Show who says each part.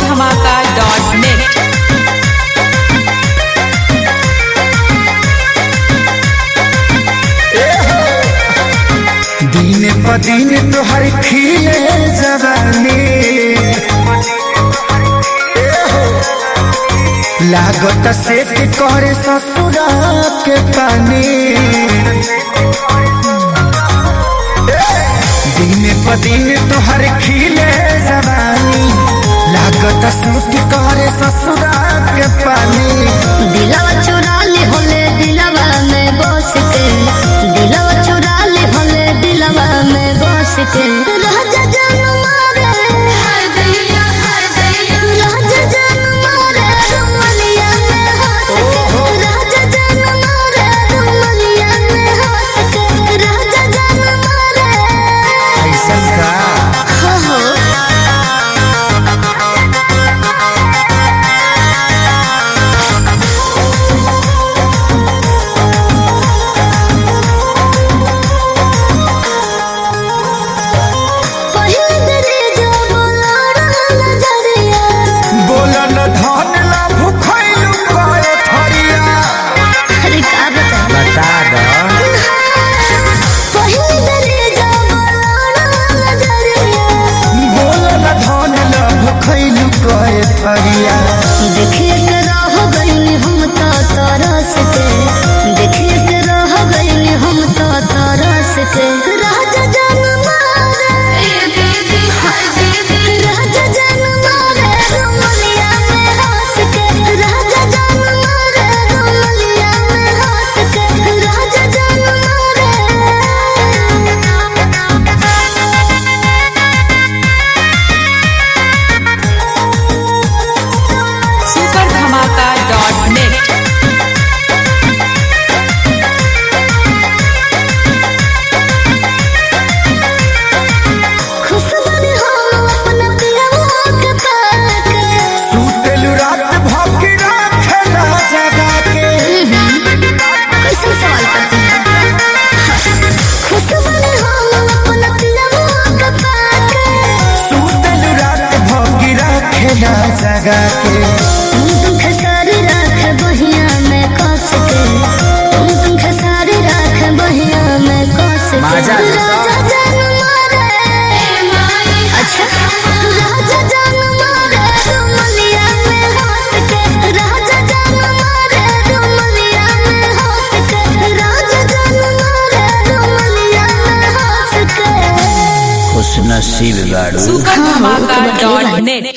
Speaker 1: धमाका dot net
Speaker 2: दिन प दिन तोहर खिले जवानी लागत सेट करे ससुरा के पानी दिन प दिन तोहर खिले जवानी लागत सूट करे ससुरा के पानी
Speaker 3: दिलवा चुरा ली होले दिलवा में बस के दिलवा चुरा ली होले दिलवा में बस के राजा जान मारे राजा जान मारे रुमलिया में हंस के राजा जान मारे रुमलिया में हंस के राजा जान मारे
Speaker 2: ऐसन का
Speaker 3: हो हो पहिल दरे जो बोलाड़ा नजरिया
Speaker 2: बोलन धन ला भुखैलु कए थरिया
Speaker 3: अरे का बता
Speaker 2: बता द
Speaker 3: पहिल दरे जो बोलाड़ा नजरिया
Speaker 2: बोलन धन ला भुखैलु कए थरिया
Speaker 3: देखिए के रह गइनी हम तो तरस के देखिए के रह गइनी हम तो तरस के राजा जान मारे राजा जान मारे रुमलिया में हंस के राजा जान मारे रुमलिया में हंस के राजा जान मारे
Speaker 1: सुपर धमाका डॉट नेट
Speaker 3: खुश बनी हम अपना पियवा के पाके
Speaker 2: सुतेलु रात भौंकी राखेला जगा के
Speaker 3: कैसे सवाल करते हैं खुश बनी हम अपना पियवा के पाके
Speaker 2: सुतेलु रात भौंकी राखेला जगा के
Speaker 3: तुम तुम खसारी राख बहिया में कस के तुम तुम खसारी राख बहिया में कस के
Speaker 2: माजा ले लो।
Speaker 3: राजा जान मारे अच्छा राजा जान मारे रुमलिया में हंस के राजा जान मारे रुमलिया में हंस के राजा जान मारे रुमलिया में हंस के
Speaker 2: खुश नसीब गाड़ू
Speaker 1: सुपर धमाका डॉट नेट